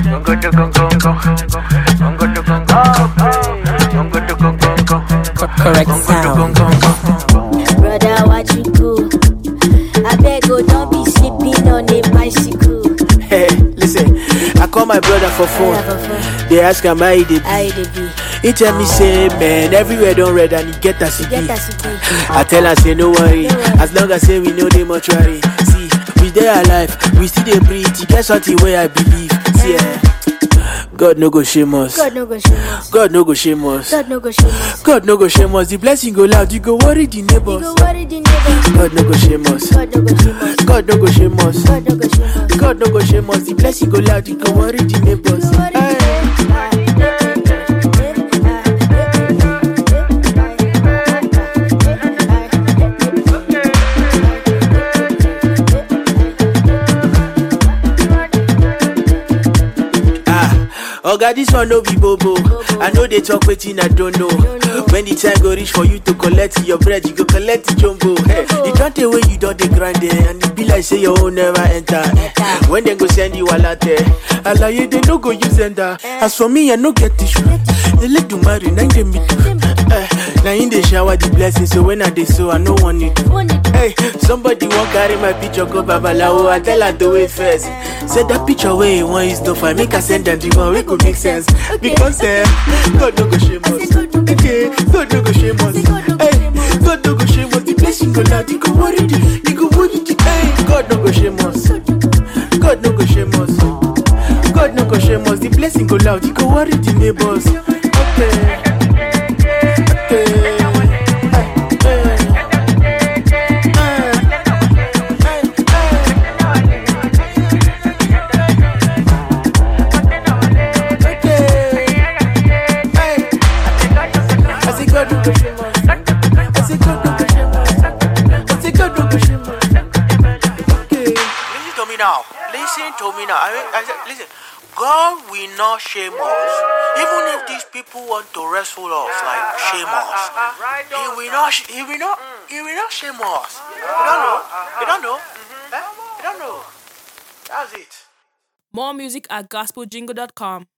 Gongo to gongo gongo. Gongo to gongo gongo. Gongo to gongo gongo. Correct Gongo to sound. gongo gongo. Brother, what you do? I beg, oh, don't be sleeping on a bicycle. Hey, listen, I call my brother for phone. They ask am how he dey I be. dey be. He tell me say, man, everywhere don red and he get as he Get be. as it be. I tell am say no worry, as long as say we know dey mortuary. See, we dey alive, we still dey breathe. E get something wey I believe. See, eh, God no go shame us. God no go shame us. God no go shame us. God no go shame us. God no go shame us. The blessing go loud, you go worry the You neighbors. go worry the neighbors. God no go shame us. God no go shame us. God no go shame us. God no go shame us. God no go shame us. The blessing go loud, you go worry the neighbors. You go worry Hey. Ah, Oga, this one no be bobo. I know they talk wetin I don't know. When the time go reach for you to collect your bread, you go collect the jumbo. Hey, you don't tell when you don't dey grind it, and it be like say your own never enter. When they go send you alate, alaye they no go use enter. As for me, I no get issue. They let do marry, now they me do. Eh, Now in the shower the blessing, so when I dey so I no want it. Hey, somebody won't carry my picture go babalawo. I tell her to wait first. Say that picture where you want is no fine. Make her send them the one wey go make sense. Because eh, God no go shame us. Okay, God no go shame us. Hey, God no go shame us. The blessing go loud. You go worry the, you go worry the. Hey, God no go shame us. God no go shame us. God no go shame us. The blessing go loud. You go worry the neighbors. Okay. Okay. Listen to me now. Listen to me now. I mean, I said, listen. God will not shame us. Even if these people want to wrestle us, like shame us, He will not. sh- He will not. He will not shame us. You don't know. You don't know. Eh? You don't know. That's it. More music at gospeljingle.com.